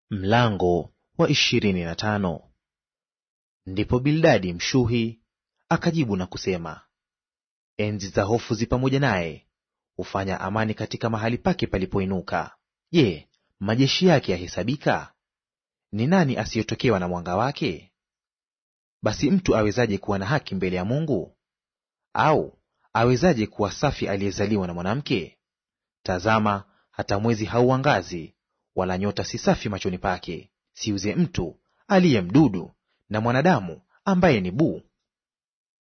Mlango wa ishirini na tano. Ndipo Bildadi Mshuhi akajibu na kusema, enzi za hofu zi pamoja naye, hufanya amani katika mahali pake palipoinuka. Je, majeshi yake yahesabika? Ni nani asiyetokewa na mwanga wake? Basi mtu awezaje kuwa na haki mbele ya Mungu? Au awezaje kuwa safi aliyezaliwa na mwanamke? Tazama, hata mwezi hauangazi wala nyota si safi machoni pake. Siuze mtu aliye mdudu na mwanadamu ambaye ni buu.